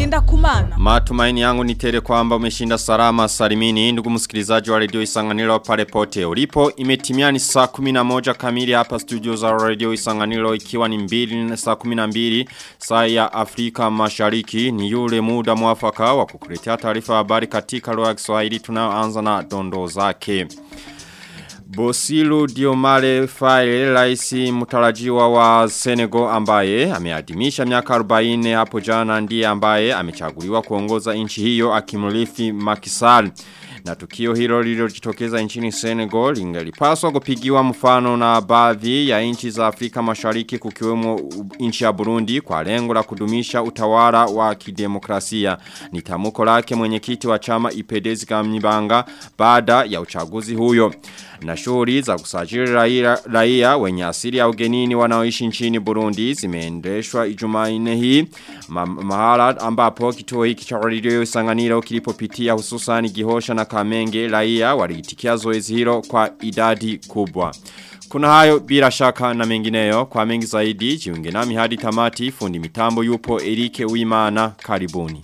ngenda kumana. Matumaini yangu ni tele kwamba umeshinda salama salimini ndugu msikilizaji wa radio Isanganiro pale pote ulipo imetimia ni saa 11 kamili hapa studio za radio Isanganiro ikiwa ni mbili na saa 12 saa ya Afrika Mashariki ni yule muda mwafaka wa kukuletea taarifa habari katika lugha ya Kiswahili tunayoanza na dondo zake. Bosilu Diomale Faye raisi mtarajiwa wa Senegal ambaye ameadimisha miaka 40 hapo jana ndiye ambaye amechaguliwa kuongoza nchi hiyo akimrithi Makisal. Na tukio hilo lililojitokeza nchini Senegal lingelipaswa kupigiwa mfano na baadhi ya nchi za Afrika Mashariki kukiwemo nchi ya Burundi kwa lengo la kudumisha utawala wa kidemokrasia. Ni tamuko lake mwenyekiti wa chama Ipedezi Kamnibanga baada ya uchaguzi huyo. Na shughuli za kusajili raia, raia wenye asili ya ugenini wanaoishi nchini Burundi zimeendeshwa Ijumanne hii ma, mahala ambapo kituo hiki cha radio Isanganiro kilipopitia hususan Gihosha na Kamenge raia waliitikia zoezi hilo kwa idadi kubwa. Kuna hayo bila shaka na mengineyo kwa mengi zaidi jiunge nami hadi tamati fundi mitambo yupo Erike Uimana karibuni.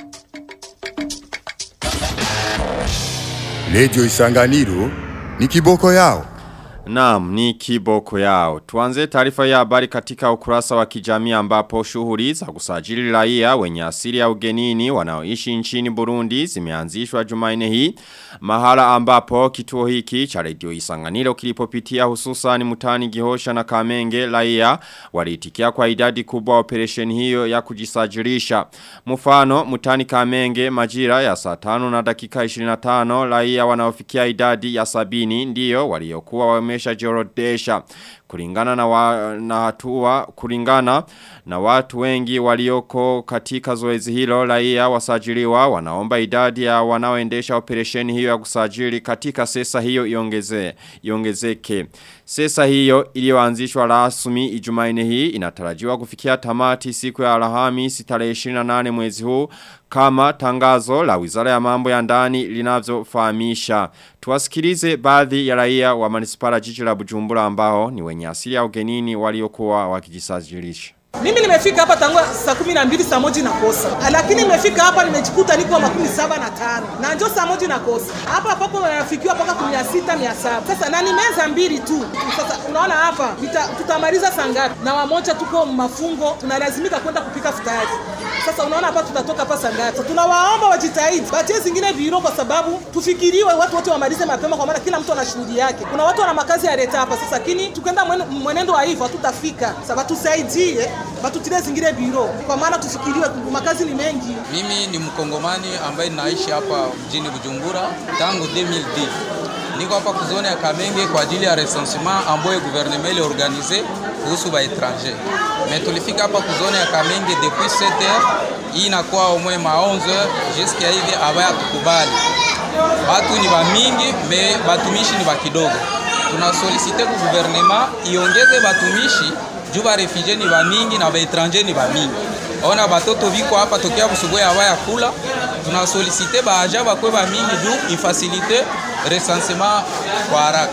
Radio Isanganiro ni kiboko yao. Naam, ni kiboko yao. Tuanze taarifa ya habari katika ukurasa wa kijamii ambapo shughuli za kusajili raia wenye asili ya ugenini wanaoishi nchini Burundi zimeanzishwa Jumanne hii. Mahala ambapo kituo hiki cha Radio Isanganiro kilipopitia hususan mutani Gihosha na Kamenge raia waliitikia kwa idadi kubwa operation hiyo ya kujisajilisha. Mfano mutani Kamenge majira ya saa 5 na dakika 25 raia wanaofikia idadi ya sabini ndiyo waliokuwa wame wameshajiorodesha kulingana na, wa, na hatua kulingana na watu wengi walioko katika zoezi hilo raia wasajiliwa wanaomba idadi ya wanaoendesha operesheni hiyo ya kusajili katika sesa hiyo iongeze iongezeke sesa hiyo iliyoanzishwa rasmi Ijumanne hii inatarajiwa kufikia tamati siku ya Alhamisi tarehe 28 mwezi huu kama tangazo la Wizara ya Mambo ya Ndani linavyofahamisha. Tuwasikilize baadhi ya raia wa manispara jiji la Bujumbura ambao ni wenye asili ya ugenini waliokuwa wakijisajilisha. Mimi nimefika hapa tangu saa kumi na mbili saa moja na kosa, lakini nimefika hapa nimejikuta niko makumi saba na tano na njo saa moja na kosa hapa pako nafikiwa mpaka kumi na sita mia saba Sasa na ni meza mbili tu. Sasa unaona hapa tutamaliza saa ngapi? Na wamoja tuko mafungo, tunalazimika kwenda kupika futari. Sasa unaona hapa tutatoka hapa saa ngapi? Tunawaomba wajitahidi batie zingine biro, kwa sababu tufikiriwe, watu wote wamalize mapema, kwa maana kila mtu ana shughuli yake. Kuna watu wana makazi ya leta hapa sasa, lakini tukenda mwenendo wa hivyo hatutafika. Sasa tusaidie batutile zingine biro kwa maana tufikiriwe, makazi ni mengi. Mimi ni mkongomani ambaye naishi hapa mjini Bujumbura tangu 2010. Niko hapa kuzone ya Kamenge kwa ajili ya recensement ambayo gouvernement ile organize kuhusu ba étranger. Mais tulifika hapa kuzone ya Kamenge depuis 7 heures. Hii inakuwa au moins ma 11 heures jusqu'à hivi abaya tukubali. Watu ni ba mingi, me batumishi ni ba kidogo. Tuna solicite ku gouvernement iongeze batumishi juu ba refugee ni ba mingi na ba étranger ni ba mingi. Ona batoto biko hapa tokea busubuhi abaya kula. Tuna solicite ba aja bakwe ba mingi juu ifasilite recensement kwa haraka.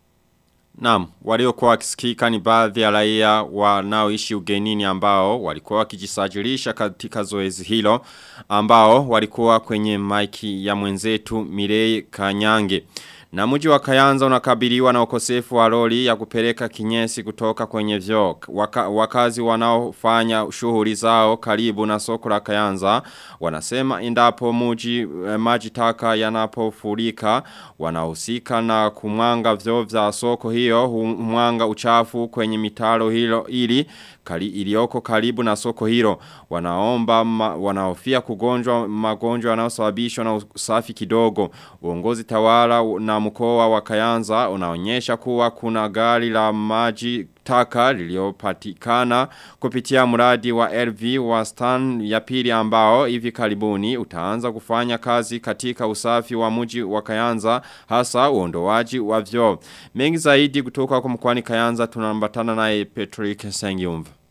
Naam, waliokuwa wakisikika ni baadhi ya raia wanaoishi ugenini ambao walikuwa wakijisajilisha katika zoezi hilo ambao walikuwa kwenye maiki ya mwenzetu Mirei Kanyange. Na mji wa Kayanza unakabiliwa na ukosefu wa lori ya kupeleka kinyesi kutoka kwenye vyo. Waka, wakazi wanaofanya shughuli zao karibu na soko la Kayanza wanasema endapo mji eh, maji taka yanapofurika wanahusika na kumwanga vyo vya soko hiyo humwanga uchafu kwenye mitaro hilo ili kali ilioko karibu na soko hilo wanaomba ma, wanaofia kugonjwa magonjwa yanayosababishwa na usafi kidogo uongozi tawala na mkoa wa Kayanza unaonyesha kuwa kuna gari la maji taka liliopatikana kupitia mradi wa LV wa Stan ya pili ambao hivi karibuni utaanza kufanya kazi katika usafi wa mji wa Kayanza hasa uondoaji wa vyoo. Mengi zaidi kutoka kwa mkoani Kayanza tunambatana naye Patrick Sengiumva.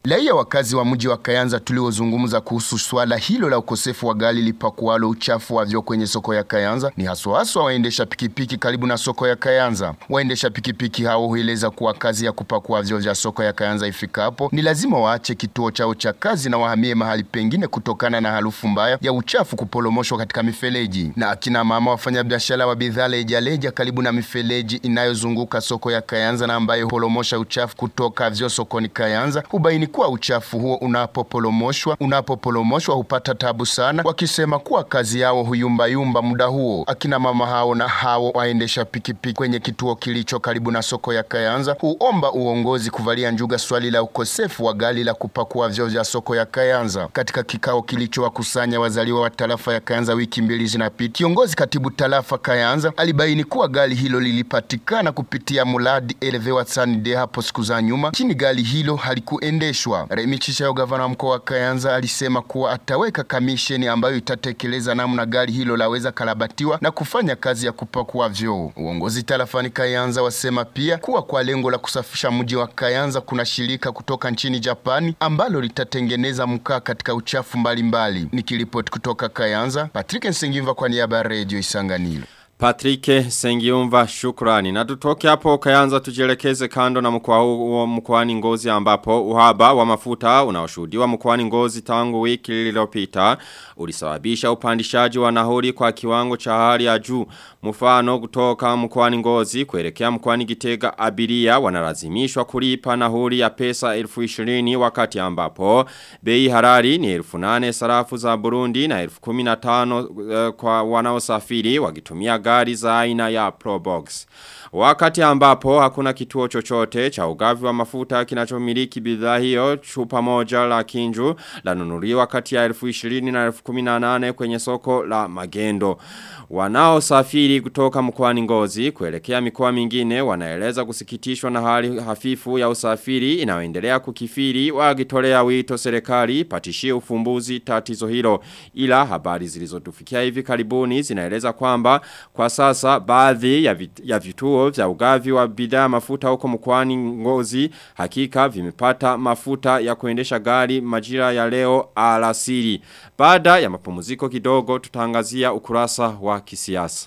Raia wakazi wa mji wa Kayanza tuliozungumza kuhusu swala hilo la ukosefu wa gari lipakualo uchafu wavyo kwenye soko ya Kayanza ni haswa haswa waendesha pikipiki karibu na soko ya Kayanza. Waendesha pikipiki hao hueleza kuwa kazi ya kupakua vyo vya soko ya Kayanza ifikapo ni lazima waache kituo chao cha kazi na wahamie mahali pengine kutokana na harufu mbaya ya uchafu kupolomoshwa katika mifereji. Na akina mama wafanyabiashara wa bidhaa lejaleja karibu na mifereji inayozunguka soko ya Kayanza na ambayo polomosha uchafu kutoka vyo sokoni Kayanza hubaini kuwa uchafu huo unapopolomoshwa unapopolomoshwa hupata tabu sana, wakisema kuwa kazi yao huyumbayumba muda huo. Akina mama hao na hao waendesha pikipiki kwenye kituo kilicho karibu na soko ya Kayanza huomba uongozi kuvalia njuga swali la ukosefu wa gari la kupakua vyoo vya soko ya Kayanza. Katika kikao kilichowakusanya wazaliwa wa tarafa ya Kayanza wiki mbili zinapita, kiongozi katibu tarafa Kayanza alibaini kuwa gari hilo lilipatikana kupitia mradi Elevewa Sanide hapo siku za nyuma, chini gari hilo halikuendeshwa. Remi Chishayo, gavana wa mkoa wa Kayanza, alisema kuwa ataweka kamisheni ambayo itatekeleza namna gari hilo laweza karabatiwa na kufanya kazi ya kupakua vyoo. Uongozi tarafani Kayanza wasema pia kuwa kwa lengo la kusafisha mji wa Kayanza kuna shirika kutoka nchini Japani ambalo litatengeneza mkaa katika uchafu mbalimbali. Nikiripoti kutoka Kayanza, Patrick Nsengimva kwa niaba ya Radio Isanganiro. Patrike Sengiumva shukrani. Na tutoke hapo kayanza tujielekeze kando na mkoa huo mkoani ngozi ambapo uhaba wa mafuta unaoshuhudiwa mkoani ngozi tangu wiki lililopita ulisababisha upandishaji wa nahuri kwa kiwango cha hali ya juu. Mfano kutoka mkoani ngozi kuelekea mkoani gitega abiria wanalazimishwa kulipa nahuri ya pesa elfu ishirini wakati ambapo bei harari ni elfu nane sarafu za Burundi na elfu kuminatano uh, kwa wanaosafiri wakitumia gari za aina ya Probox. Wakati ambapo hakuna kituo chochote cha ugavi wa mafuta kinachomiliki bidhaa hiyo chupa moja la kinju lanunuliwa kati ya elfu ishirini na elfu kuminanane kwenye soko la magendo. Wanao safiri kutoka mkoani ngozi kuelekea mikoa mingine wanaeleza kusikitishwa na hali hafifu ya usafiri inayoendelea kukifiri wakitolea wito serikali patishie ufumbuzi tatizo hilo ila habari zilizotufikia hivi karibuni zinaeleza kwamba kwa sasa baadhi ya, vit, ya vituo vya ugavi wa bidhaa mafuta huko mkoani ngozi hakika vimepata mafuta ya kuendesha gari majira ya leo alasiri. Baada ya mapumziko kidogo tutangazia ukurasa wa kisiasa.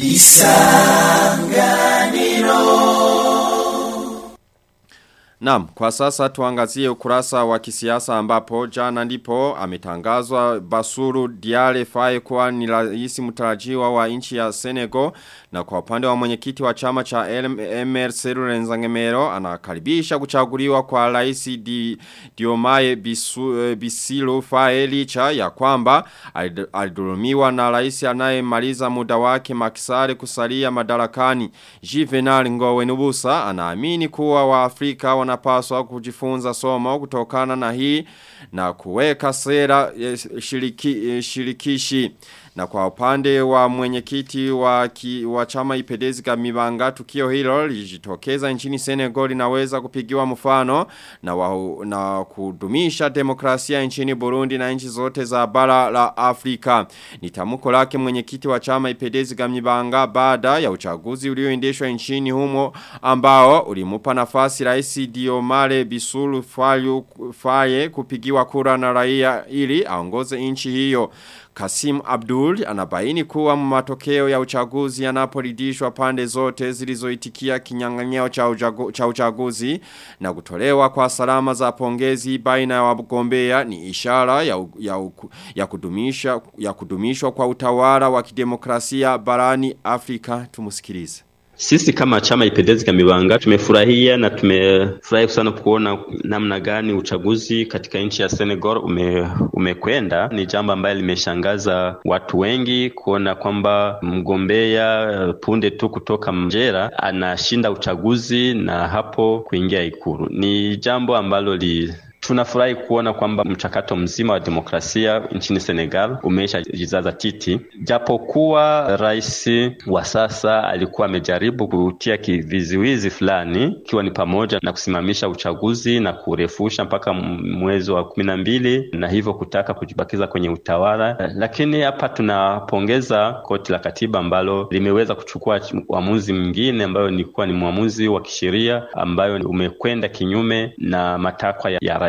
Naam, kwa sasa tuangazie ukurasa wa kisiasa ambapo jana ndipo ametangazwa Basuru Diale Faye kuwa ni rais mtarajiwa wa nchi ya Senegal na kwa upande wa mwenyekiti wa chama cha MRC Rurenzangemero anakaribisha kuchaguliwa kwa rais di, Diomaye Bisu, Bisilu Faye licha ya kwamba alidulumiwa na rais anayemaliza muda wake Makisare kusalia madarakani. Juvenal Ngowe Nubusa anaamini kuwa wa Afrika wanapaswa kujifunza somo kutokana na hii na kuweka sera shiriki, shirikishi. Na kwa upande wa mwenyekiti wa, ki, wa chama ipedezi kamibanga tukio hilo lijitokeza nchini Senegal linaweza kupigiwa mfano na, wa, na kudumisha demokrasia nchini Burundi na nchi zote za bara la Afrika. Ni tamko lake mwenyekiti wa chama ipedezi kamibanga baada ya uchaguzi ulioendeshwa nchini humo ambao ulimupa nafasi rais Diomare Bisulu Fayu, Faye kupigiwa kura na raia ili aongoze nchi hiyo. Kasim Abdul anabaini kuwa matokeo ya uchaguzi yanaporidishwa pande zote zilizoitikia kinyang'anyiro cha, uchagu, cha uchaguzi na kutolewa kwa salama za pongezi baina ya wagombea ni ishara ya, ya, ya, kudumisha, ya kudumishwa kwa utawala wa kidemokrasia barani Afrika tumusikilize. Sisi kama chama Ipendezi Kamibanga tumefurahia na tumefurahi sana kuona namna gani uchaguzi katika nchi ya Senegal ume, umekwenda. Ni jambo ambalo limeshangaza watu wengi kuona kwamba mgombea punde tu kutoka Mjera anashinda uchaguzi na hapo kuingia Ikulu. Ni jambo ambalo li Tunafurahi kuona kwamba mchakato mzima wa demokrasia nchini Senegal umeisha jizaza titi, japokuwa rais wa sasa alikuwa amejaribu kutia kiviziwizi fulani, ikiwa ni pamoja na kusimamisha uchaguzi na kurefusha mpaka mwezi wa kumi na mbili na hivyo kutaka kujibakiza kwenye utawala. Lakini hapa tunapongeza koti la katiba ambalo limeweza kuchukua uamuzi mwingine ambayo ilikuwa ni mwamuzi wa kisheria ambayo umekwenda kinyume na matakwa ya, ya rais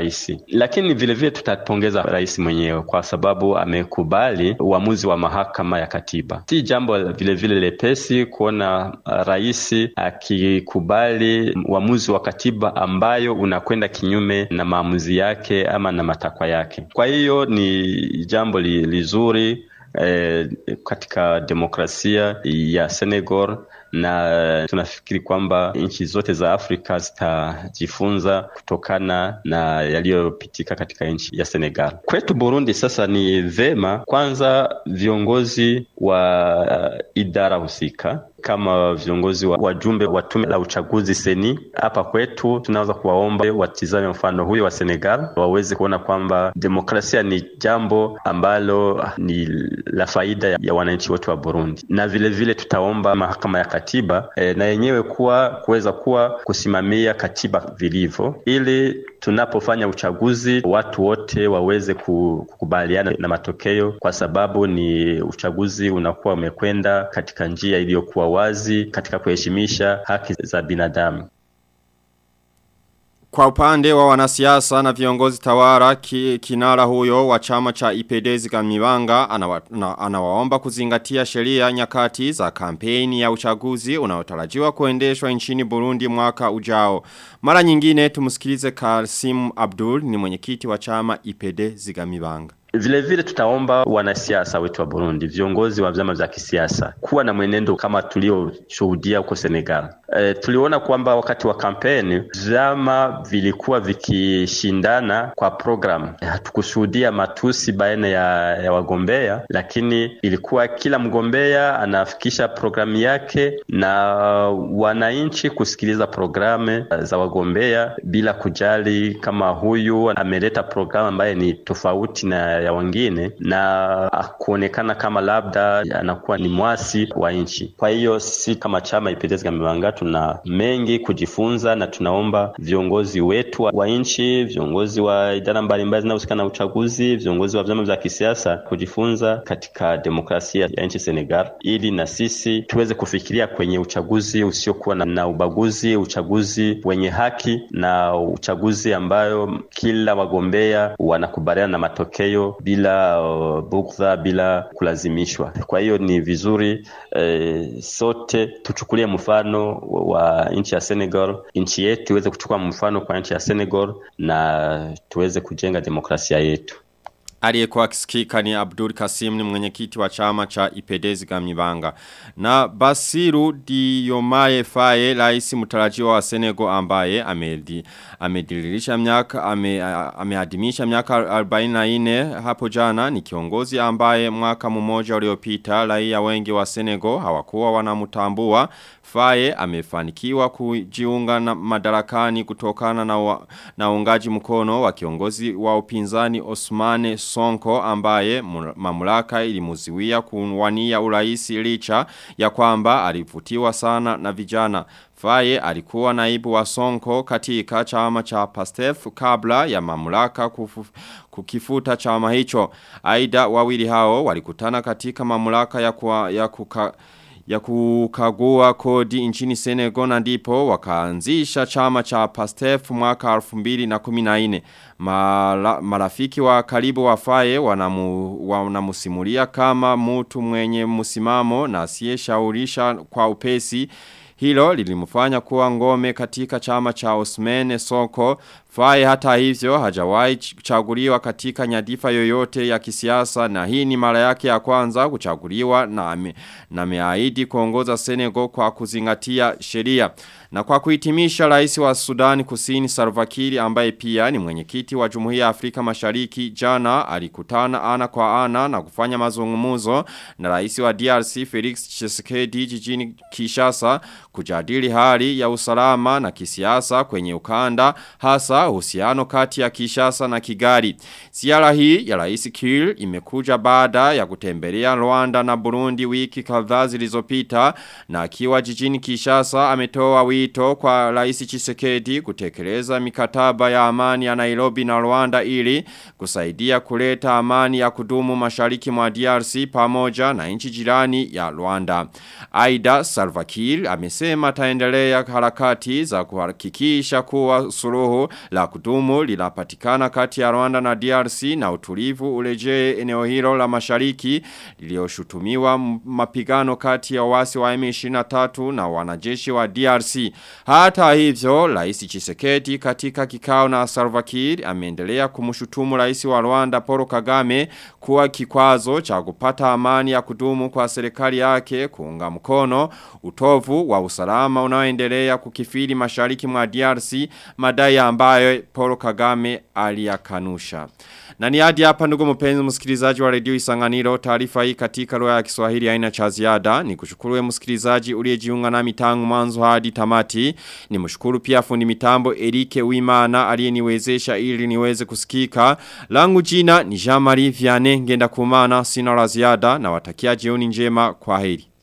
rais. Lakini vile vile tutapongeza rais mwenyewe kwa sababu amekubali uamuzi wa mahakama ya katiba. Si jambo vile vile lepesi kuona rais akikubali uamuzi wa katiba ambayo unakwenda kinyume na maamuzi yake ama na matakwa yake. Kwa hiyo ni jambo li, lizuri eh, katika demokrasia ya Senegal na tunafikiri kwamba nchi zote za Afrika zitajifunza kutokana na yaliyopitika katika nchi ya Senegal. Kwetu Burundi sasa ni vema kwanza viongozi wa uh, idara husika kama viongozi wa wajumbe wa tume la uchaguzi seni hapa kwetu, tunaweza kuwaomba watizame mfano huyo wa Senegal, waweze kuona kwamba demokrasia ni jambo ambalo ni la faida ya wananchi wote wa Burundi, na vile vile tutaomba mahakama ya katiba e, na yenyewe kuwa kuweza kuwa kusimamia katiba vilivyo, ili tunapofanya uchaguzi watu wote waweze kukubaliana na matokeo, kwa sababu ni uchaguzi unakuwa umekwenda katika njia iliyokuwa wazi katika kuheshimisha haki za binadamu. Kwa upande wa wanasiasa na viongozi tawara ki, kinara huyo wa chama cha ipedezi kamibanga anawa, na, anawaomba kuzingatia sheria nyakati za kampeni ya uchaguzi unaotarajiwa kuendeshwa nchini Burundi mwaka ujao. Mara nyingine tumusikilize Kasim Abdul ni mwenyekiti wa chama ipedezi kamibanga. Vile vile tutaomba wanasiasa wetu wa Burundi, viongozi wa vyama vya kisiasa kuwa na mwenendo kama tulioshuhudia huko Senegal. E, tuliona kwamba wakati wa kampeni vyama vilikuwa vikishindana kwa program. Hatukushuhudia matusi baina ya, ya wagombea, lakini ilikuwa kila mgombea anafikisha programu yake na wananchi kusikiliza programu za wagombea bila kujali kama huyu ameleta programu ambaye ni tofauti na ya wengine na kuonekana kama labda anakuwa ni mwasi wa nchi. Kwa hiyo sisi kama chama Ipedezi Kamibanga tuna mengi kujifunza, na tunaomba viongozi wetu wa nchi, viongozi wa idara mbalimbali zinazohusika na uchaguzi, viongozi wa vyama vya kisiasa kujifunza katika demokrasia ya nchi Senegal, ili na sisi tuweze kufikiria kwenye uchaguzi usiokuwa na, na ubaguzi, uchaguzi wenye haki na uchaguzi ambayo kila wagombea wanakubaliana na matokeo bila uh, bugdha bila kulazimishwa. Kwa hiyo ni vizuri eh, sote tuchukulie mfano wa nchi ya Senegal, nchi yetu iweze kuchukua mfano kwa nchi ya Senegal na tuweze kujenga demokrasia yetu. Aliyekuwa akisikika ni Abdul Kasim ni mwenyekiti wa chama cha Ipedezi Gamibanga. Na Basiru Diomaye Faye rais mtarajiwa wa Senegal ambaye amedi amediririsha miaka ame, ameadimisha miaka 44 hapo jana ni kiongozi ambaye mwaka mmoja uliopita raia wengi wa Senegal hawakuwa wanamtambua Faye amefanikiwa kujiunga na madarakani kutokana na, wa, na ungaji mkono wa kiongozi wa upinzani Osmane Sonko ambaye mamlaka ilimuziwia kuwania uraisi licha ya kwamba alivutiwa sana na vijana. Faye alikuwa naibu wa Sonko katika chama cha Pastef kabla ya mamlaka kufu, kukifuta chama hicho. Aida wawili hao walikutana katika mamlaka ya, kwa, ya kuka, ya kukagua kodi nchini Senegal na ndipo wakaanzisha chama cha Pastef mwaka 2014. Mara, marafiki wa karibu wa Faye wanamu, wanamusimulia kama mtu mwenye msimamo na asiyeshaurisha kwa upesi Hilo lilimfanya kuwa ngome katika chama cha Osmane Soko. Faye hata hivyo hajawahi kuchaguliwa katika nyadifa yoyote ya kisiasa na hii ni mara yake ya kwanza kuchaguliwa na ame, na ameahidi kuongoza Senegal kwa kuzingatia sheria. Na kwa kuhitimisha rais wa Sudan Kusini Salva Kiir ambaye pia ni mwenyekiti wa Jumuiya ya Afrika Mashariki jana alikutana ana kwa ana na kufanya mazungumzo na rais wa DRC Felix Tshisekedi jijini Kinshasa kujadili hali ya usalama na kisiasa kwenye ukanda hasa uhusiano kati ya Kinshasa na Kigali. Ziara hii ya rais Kiir imekuja baada ya kutembelea Rwanda na Burundi wiki kadhaa zilizopita na akiwa jijini Kinshasa ametoa wito kwa rais Chisekedi kutekeleza mikataba ya amani ya Nairobi na Rwanda ili kusaidia kuleta amani ya kudumu mashariki mwa DRC pamoja na nchi jirani ya Rwanda. Aida Salva Kiir amesema amesema ataendelea harakati za kuhakikisha kuwa suluhu la kudumu linapatikana kati ya Rwanda na DRC na utulivu urejee eneo hilo la mashariki lilioshutumiwa mapigano kati ya wasi wa M23 na wanajeshi wa DRC. Hata hivyo, Rais Chisekedi katika kikao na Salva Kiir ameendelea kumshutumu Rais wa Rwanda Paul Kagame kuwa kikwazo cha kupata amani ya kudumu kwa serikali yake kuunga mkono utovu wa usalama unaoendelea kukifiri mashariki mwa DRC madai ambayo Paul Kagame aliyakanusha. Na ni hadi hapa ndugu mpenzi msikilizaji wa redio Isanganiro taarifa hii katika lugha ya Kiswahili haina cha ziada ni kushukuru msikilizaji uliyejiunga nami tangu mwanzo hadi tamati ni mshukuru pia fundi mitambo Erike Wimana aliyeniwezesha ili niweze kusikika langu jina ni Jean Marie Vianney ngenda kumana sina la ziada na watakia jioni njema kwa heri